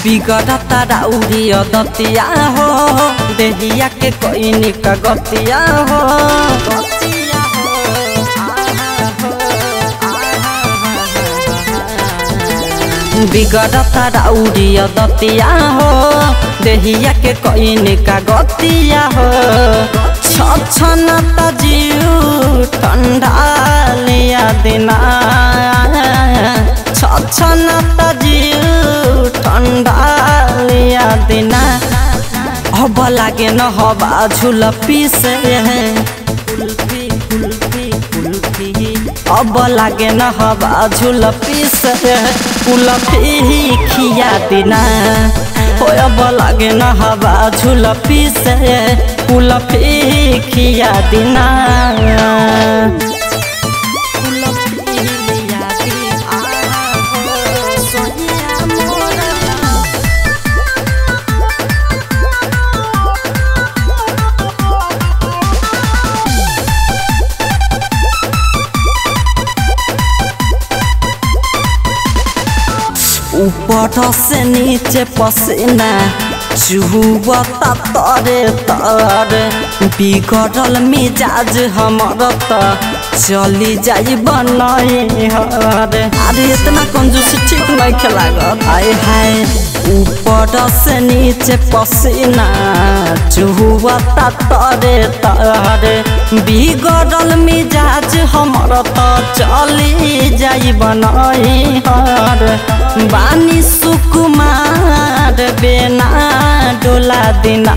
बिगड़ता राउरी दतिया हो देहिया के कोई का गतिया हो गतिया हो, आहा हो, आहा। बिगड़ता राउरी दतिया हो देहिया के कोई का गतिया हो छछनता जीव ठंडा लिया दिना छछनता जीव ठंडा लिया दिना अब लागे न हवा झुल पीसे कुल्फी कुल्फी कुल्फी अब लागे न हवा झुल पीसे कुल्फी खिया दिना हो अब लागे न हवा झुल पीसे कुल्फी खिया दिना कुल्फी लिया दिना हो सोनिया मोरा ऊपर से नीचे पसीना चुहता तरे तरे बिगड़ल मिजाज हमर त चली जाई बनाई हरे अरे इतना कंजूस ठीक नहीं खेलागत हाय हाय ऊपर से नीचे पसीना चुहता तरे तरे बिगड़ल मिजाज हमर त चली जाई बनाई हरे बानी सुकुमार बेना डोला दिना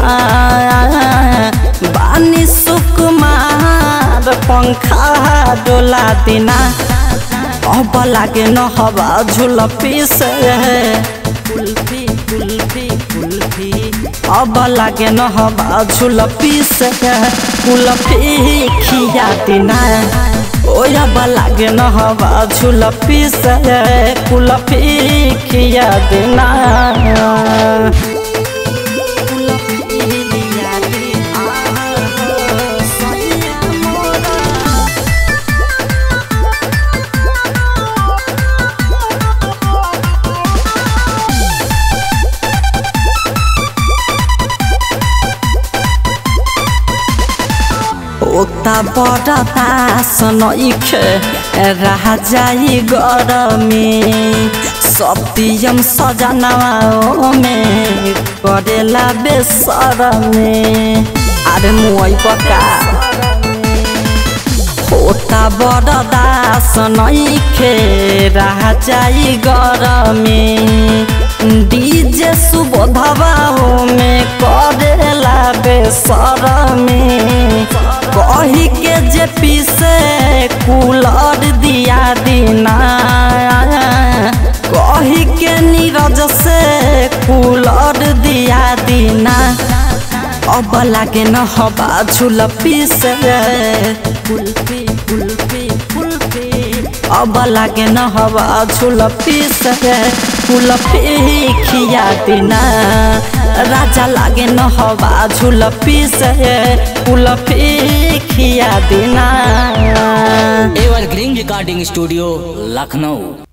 बानी सुकुमार पंखा डोला दिना अब लागे न हवा झुल पीस कुल्फी कुल्फी कुल्फी अब लागे न हवा झुल पीस कुल्फी खिया दिना ओय अब लागे न हवा झुल पीस कुल्फी खिया दिना कुल्फी लिया दिना सैया मोरा ओता बड़ता सनइखे रह जाई गरमी सत्यम सजनवा में करेला बेसरमे अरे मुई पका होता बड़दा सनइखे रह जाई गरमी डीजे सुबोधवा में करेला बेसरमे कही के जे पीसे कूलर दिया दिना कही के नीरज से कूलर दिया दिना अब लागे न हवा झुल पीसे कुल्फी कुल्फी कुल्फी अब लागे न हवा झुल पीसे कुल्फी खिया दिना राजा लागे न हवा झुल पीसे कुल्फी खिया दिना evergreen recording studio Lucknow